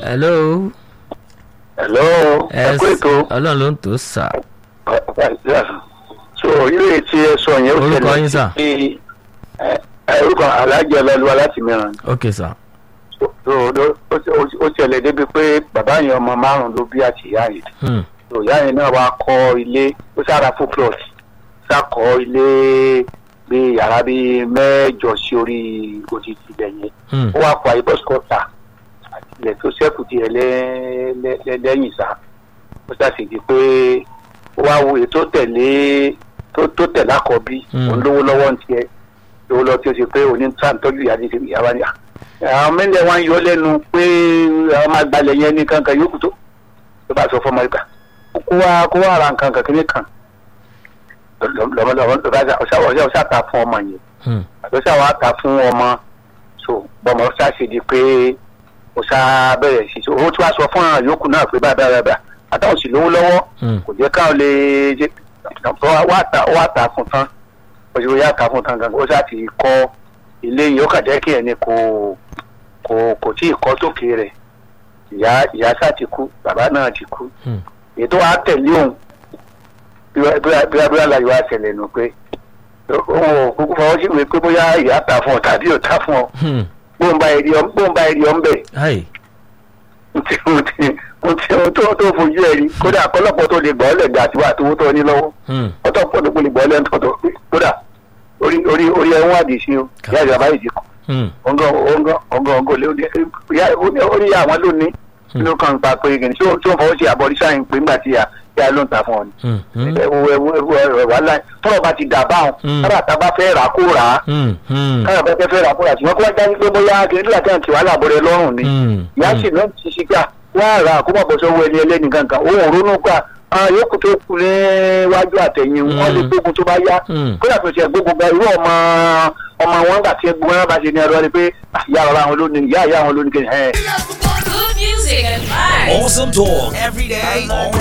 hello. hello ẹ kú ètò ọlọ́run ló ń tó sà. so ilé tí ẹ sọ yẹn ó Orúkọ yín, sir? sí ẹ ẹ, orúkọ alájọ ọlọ́lùwà láti mìíràn ok sà. so so, ó- ó- ó ṣẹlẹ̀ débi pé bàbá yẹn ọmọ márùn-ún ló bí àti ìyá yẹn Hmm. so ìyá yẹn náà wá kọ́ ilé ó sára fún plot sákọ̀ ilé bíi yàrá bíi mẹ́jọ sí orí òjijì ibẹ̀ yẹn Hmm. ó wá pa ibọ́sítọ́ta àti ilẹ̀ tó ṣẹ́kù díẹ̀ lẹ́- lẹ́- lẹ́- lẹ́yìn sá ó ṣàṣèjì pé ó wá wo ètò tẹ̀lé tó tó tẹ̀lé àkọ́bí Mm. òun lówó lọ́wọ́ ní tiẹ̀ lówó lọ́wọ́ tí ó ṣe pé òní ń tà ń tọ́jú ìyá ní ìyá wa ni à. àwọn mẹ́lẹ̀ wá ń yọ lẹ́nu pé àwọn máa gbalẹ̀ yẹn ní kankan yókù tó ló bá sọ fọmọ ìgbà kó wá kó wá ra nǹkan kan kíní kan lọ́mọdé ọ̀sá ta fún ọmọ yẹn Hmm. àtọ́sí àwọn àta fún ọmọ so bọ́mọ ṣá ṣe di pé ó ṣá bẹ̀rẹ̀ sí so owó tí wàá sọ fún àwọn yòókù náà pé báyìí báyìí báyìí àtàwọn sì lówó lọ́wọ́ Hmm. kò jẹ́ káwọn lè ṣe wá ta wá ta fún tán ó ṣe wá ta fún tán gangan ó ṣá ti kọ́ ilé yìí ó kà jẹ́ kí ẹni kò kò kò tí ì kọ́ sókè rẹ̀ ìyá ìyá ṣá ti kú bàbá náà ti kú Hmm. ètò wa tẹ̀lé òun bí wá- bí wá- bí wá- bí wá láyé wá ṣẹlẹ̀ nù pé òun ò kúkú fọwọ́ sí ìwé pé bóyá ìyá ta fún ọ tàbí ò ta fún ọ Hmm. bóun bá èrè ọ bóun bá èrè ọ ń bẹ̀ Hi. mo ti mo ti mo ti ohun tó tó fojú ẹ rí kódà kọlọ́pọ̀ tó lè gbọ́ ọ́ lẹ̀gbẹ́ àti wà tó tó ní lọ́wọ́ Hmm. ọtọ́ pọ̀ tó lè gbọ́ ọ́ lẹ́nu tó kódà orí orí orí ẹ̀ ń wádìí sí o ìyá ìjọba yìí ti kú Hmm. ọ̀ngàn ọ̀ngàn ọ̀ngàn ọ̀ngàn lé orí àwọn lónìí ló kàn ń pa pé kìnìún tí ó tí ó fọwọ́ sí àbọ̀rísà yìí pé ńgbà tí ìyá ìyá ló ń ta fún ọ ni Hmm. Hmm. ẹwọ ẹwọ ẹwọ ẹwọ wàhálà tọrọ bá ti dà báwọn Mm. kára tá a bá fẹ́ rà kó rà á Hmm. Hmm. kára bá fẹ́ rà kó rà á ṣùgbọ́n kó wá jáde pé bóyá kìnìún tí àti wàhálà bọ̀rẹ̀ lọ́rùn ni Hmm. ìyá sì náà ti ṣe gbà wá rà kó má bọ̀ sọ́wọ́ ẹni ẹlẹ́ni kankan òun ò ronú gbà àwọn yòókù tó kù níwájú àtẹ̀yìn wọn lè Mm. gbógun tó bá yá Mm. kó yàtọ̀ sí ẹgbógun gba irú ọmọ ọmọ wọn gbà tí ẹgbẹ́ wọn bá ṣe ní ẹrọ ni pé "Ah, ìyá ọ̀rọ̀ àwọn lónìí ìyá ìyá àwọn lónìí kìnìún Good music and vibes. Awesome talk every day, all